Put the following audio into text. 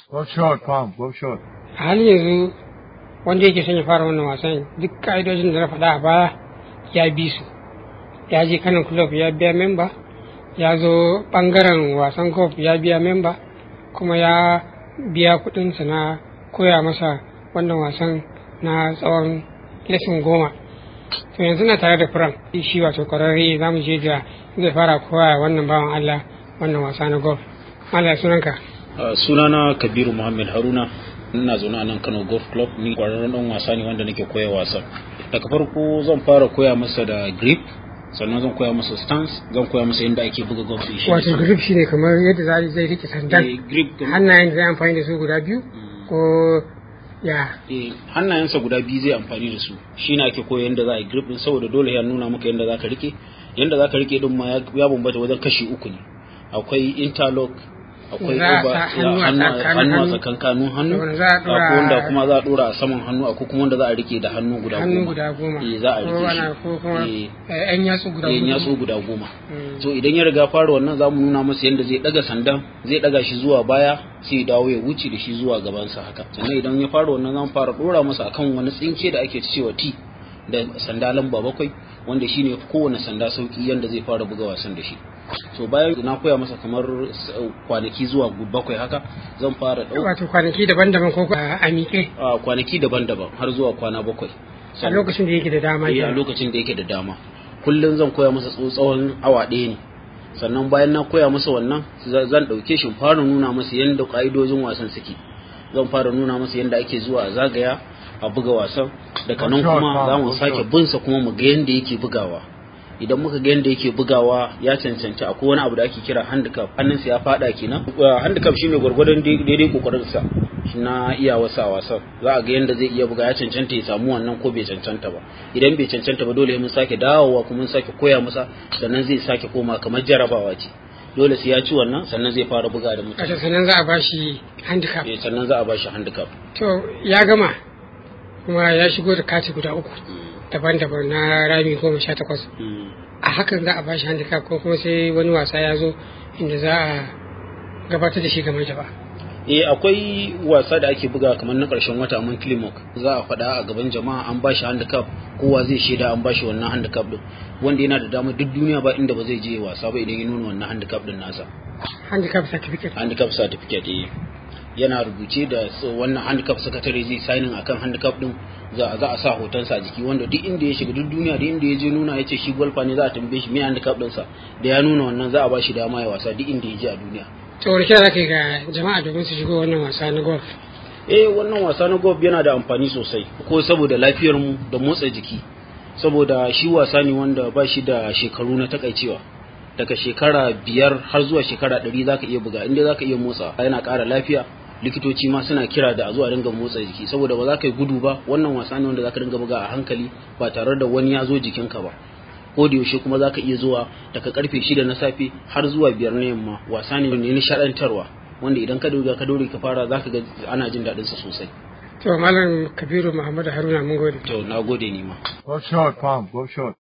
Go short, Palm. Go short. a halin yanzu wanda yake son ya fara wannan wasan duk ka'idojin da na faɗa a baya ya bi su ya je kanan club ya biya memba ya zo ɓangaren wasan golf ya biya memba kuma ya biya kuɗinsa na koya masa wannan wasan na tsawon lesson goma to yanzu na tare da firam shi wato kwararre za mu je da zai fara koya wannan bawan allah wannan wasa na golf Allah sunanka Uh, sunana kabiru muhammad haruna ina zaune a nan kano golf club ni kwararren dan wasa ne wanda nake koya wasa daga farko zan fara koya masa da grip sannan zan koya masa stance zan koya masa yadda ake buga golf shi wato grip shine kamar yadda za zai rike sandan Eh, grip kamar- hannayen da zai amfani da su guda biyu ko ya eh, hannayensa guda biyu zai amfani da su shi ne ake koya yadda za a yi grip din saboda dole ya nuna maka yadda za ka rike yadda za ka rike din ma ya ya bambanta wajen kashi uku ne akwai interlock akwai Za a over- sa hannu a hannu a- tsakanin hannu a hannu. tsakankanin hannu Da wanda za a ɗora- akwai wanda kuma za a dora a saman hannu akwai kuma wanda za a rike da hannu guda hannu goma guda goma eh za a ko rike ana shi ko kuma Eh, eh, yan yatsu guda eh, hudu. yatsu guda goma Mm. so idan ya riga fara wannan za mu nuna masa yadda zai daga sandan zai daga shi zuwa baya sai ya dawo ya wuce da shi zuwa gabansa haka sannan idan ya fara wannan za mu fara dora masa akan wani tsinke da ake cewa T da sanda lamba bakwai wanda shine kowane sanda sauki yanda zai fara buga wasan da shi so bayan na koya masa kamar s- kwanaki zuwa bakwai haka zan fara ɗau wato kwanaki daban-daban ko a a miƙe a kwanaki daban-daban har zuwa kwana bakwai a lokacin da yake da dama eh, a kenan. lokacin da yake da dama kullum zan koya masa tso- tsawon awa ɗaya ne sannan bayan na koya masa wannan za- zan ɗauke shi in fara nuna masa yadda ƙa'idojin wasan suke zan fara nuna masa yadda ake zuwa a zagaya a buga wasan daga nan kuma za mu sake binsa kuma mu ga yadda yake bugawa idan muka ga yadda yake bugawa ya cancanci akwai wani abu da ake kira handicap hannunsa ya fada kenan Uh, handicap shine gwargwadon dai- daidai kokarinsa na iya wasa wasan za a ga yadda zai iya buga ya cancanta ya samu wannan ko bai cancanta ba idan bai cancanta ba dole mun sake dawowa kuma mun sake koya masa sannan zai sake koma kamar jarabawa ce dole sai ya ci wannan sannan zai fara buga da mutane wato sannan za a bashi handicap Eh, sannan za a ba shi handicap to ya gama kuma ya shigo da kati guda uku daban-daban na rami goma sha takwas Mm. a hakan za a bashi handicap ko kuma sai wani wasa ya zo inda za a gabatar da shi game da ba eh akwai wasa da ake buga kamar na ƙarshen wata mun Climoc za a faɗa a gaban jama'a an bashi handicap kowa zai shaida an bashi wannan handicap din wanda yana da dama duk duniya ba inda ba zai je wasa ba idan ya nuna wannan handicap din nasa handicap certificate handicap certificate eh yana rubuce da s- wannan handicap secretary zai signing akan handicap din za za a sa hotonsa a jiki wanda duk inda ya shiga duk duniya da inda ya je nuna ya ce shi golfer ne za a tambaye shi me handicap ɗinsa da ya nuna wannan za a bashi dama ya wasa duk inda ya je a duniya to wani kira za ka yi ga jama'a domin su shigo wannan wasa na golf eh wannan wasa na golf yana da amfani sosai ko saboda lafiyar mu da motsa jiki saboda shi wasa ne wanda ba shi da shekaru na takaicewa daga shekara biyar har zuwa shekara ɗari zaka iya buga inda zaka iya motsa yana ƙara lafiya likitoci ma suna kira da a zuwa dinga motsa jiki saboda ba za ka yi gudu ba wannan wasa ne wanda zaka dinga buga a hankali ba tare da wani ya zo jikinka ba ko da yaushe kuma zaka iya zuwa daga karfe shida na safe har zuwa biyar na yamma wasa ne ne nishaɗantarwa wanda idan ka dora ka dore ka fara zaka ga ana jin daɗin sa sosai to malam kabiru muhammadu haruna mun gode to na gode ni ma Go short, Palm. Go short.